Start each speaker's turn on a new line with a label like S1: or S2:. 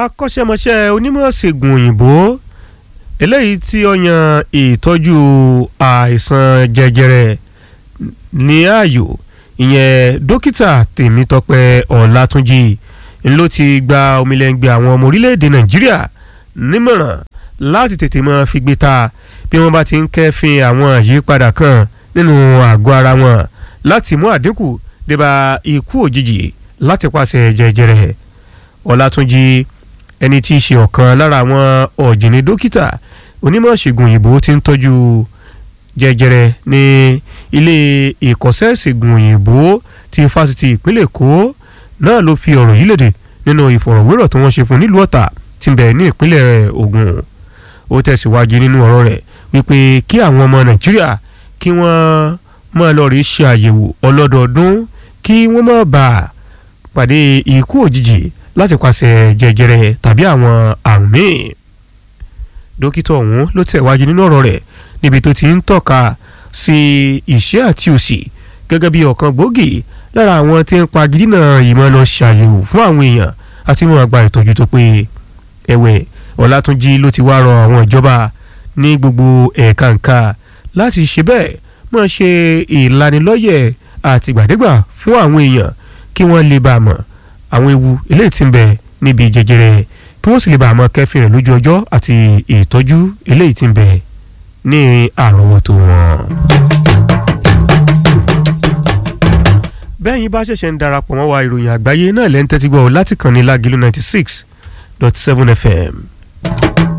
S1: akọ́ṣẹ́mọṣẹ́ onímọ̀ ṣègùn òyìnbó eléyìí tí ó yan ìtọ́jú àìsàn jẹjẹrẹ ní ààyò ìyẹn dókítà tèmítọ́pẹ́ ọlátúnjì ló ti gba omilẹ́ngbẹ́ àwọn ọmọ orílẹ̀-èdè nàìjíríà nímọ̀ràn láti tètè máa fi gbé ta bí wọ́n bá ti ń kẹ́fìn àwọn àyípadà kan nínú àgọ́ ara wọn láti mú àdínkù débà ikú òjijì láti pàṣẹ jẹjẹrẹ ọlátúnjì ẹni tí í ṣe ọ̀kan lára àwọn ọ̀jìnì dókítà onímọ̀ ṣègùn òyìnbó ti ń tọ́jú jẹjẹrẹ ní ilé ìkọ́sẹ́ ṣègùn òyìnbó ti fásitì ìpínlẹ̀ èkó náà ló fi ọ̀rọ̀ yìí léde nínú ìfọ̀rọ̀wérọ̀ tí wọ́n ṣe fún nílùú ọ̀tà tí ń bẹ ní ìpínlẹ̀ ògùn ó tẹ̀síwájú nínú ọ̀rọ̀ rẹ̀ wípé kí àwọn ọmọ nàìjíríà kí wọ́n máa lọ rí ṣe àyẹ̀wò ọlọ́dọọdún kí wọ́n má bàa pàdé ikú òjijì láti pàṣẹ jẹjẹrẹ tàbí àwọn àrùn míì dókítà ọ̀hún ló tẹ̀wájú nínú ọ̀rọ̀ rẹ̀ níbi tó ti ń tọ́ka sí ìṣẹ́ àti òṣì gẹ́gẹ́ bí ọ̀kan gbòógì lára àwọn tí ń pa gidina ìmọ̀ lọ ṣàyẹ̀wò fún àwọn èèyàn àti wọn àgbà ìtọ́jú tó pé ẹ̀wẹ̀ ọ̀làtúnjì ló ti wá rọ àwọn ìjọba ní gbogbo ẹ̀ka ǹka láti ṣe bẹ́ẹ̀ máa ṣe ìlanilọ́yẹ̀ àtìgbàdégbà fún àwọn èèyàn kí wọ́n lè bá a mọ̀ àwọn ewu eléyìí tí ń bẹ níbi jẹjẹrẹ kí wọ́n sì lè bá a mọ̀ kẹ́fìn rẹ̀ lójú ọjọ́ àti ìtọ́jú eléyìí tí ń bẹ ní àrọ́wọ́tó wọn. bẹ́ẹ̀ yín bá ṣẹ̀ṣẹ̀ ń darapọ̀ mọ́ wa ìròyìn àgbáyé náà lẹ́ńtẹ́tí gbọ́ láti kàn ní lágìlú ninety six dot seven fm